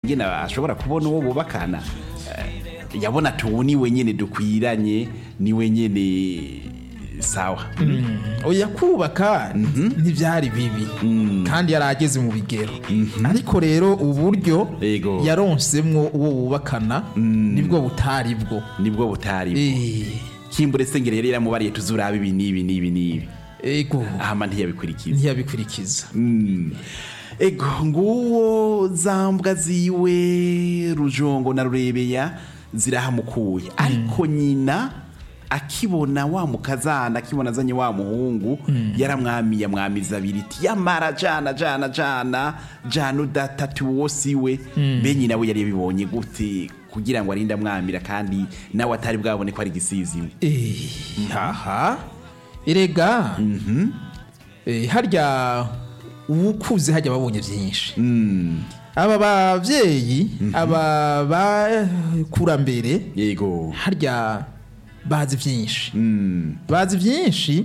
ingene ashobora kubona uwo bubakana Eh, yabona ati ubu niwe nyene dukwiranye niwe nyene sawa oya kubaka ntibyari bibi kandi yari ageze mu bigero ariko rero uburyo Yego. yaronsemwo uwo bubakana nibwo butari bwo nibwo butari Eh, kimbure sengere yari yaramubariye tuzurabe ibi n'ibi n'ibi n'ibi ego ahama ntiyabikurikiza ntiyabikurikiza Mm. ego nguwo zambwa ziwe rujongo na rurebeya zirahamukuye ariko nyina akibona wa mukazana akibona azanye wa muhungu yaramwamiye amwamiza abiri iti yamara jana jana jana jana udatatu uwo siwe mbe nyina we yari yabibonye gute kugira ngo arinde amwamira kandi nawe atari bwabone ko ari igisiziwe Eh, haha erega Eh, harya uwukuze hajya babonye byinshi aba babyeyi aba bakurambere yego harya bazi byinshi Mm. bazi byinshi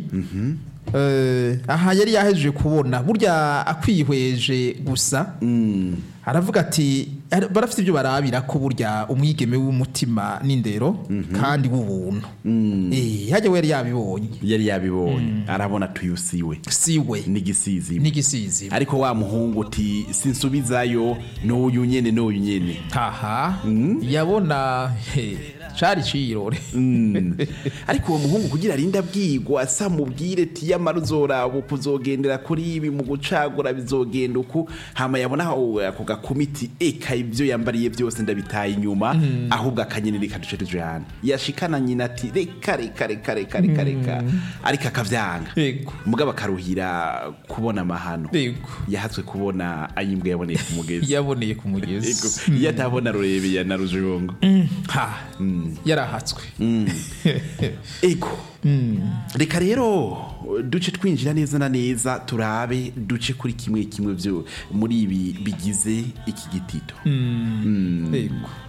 Eh, aha yari yahejeje kubona burya akwihweje gusa Mm. aravuga ati "Ar- barafite ibyo barabira ko burya umwigeme w'umutima n'indero kandi w'ubuntu Eh, hajya we yari yabibonye yari yabibonye arabona tuyusiwe siwe n'igisizi n'igisizi ariko wa muhungu uti sinsubizayo n'uyu nyene n'uyu nyene haha yabona he, cari cirore Mm. ariko uwo muhungu kugira arinde abwigwa asa mubwire ti yamara uzoraba uku uzogendera kuri ibi mu gucagura bizogenda uku hama yabona aho ako gakumiti eka ibyo yambariye byose ndabitaye inyuma ahubwo akanyenyeri kaduce tujana yashikana nyina ati reka reka reka reka reka reka ariko akavyanga Yego. mugabo akaruhira kubona amahano Yego. yahatswe kubona ayimbwa yaboneye ku mugezi yaboneye ku Ego, mugezi iyo atabona rurebeya na rujongo ha yarahatswe ego reka rero duce twinjira neza na neza turabe duce kuri kimwe kimwe byo muri ibi bigize iki gitito yego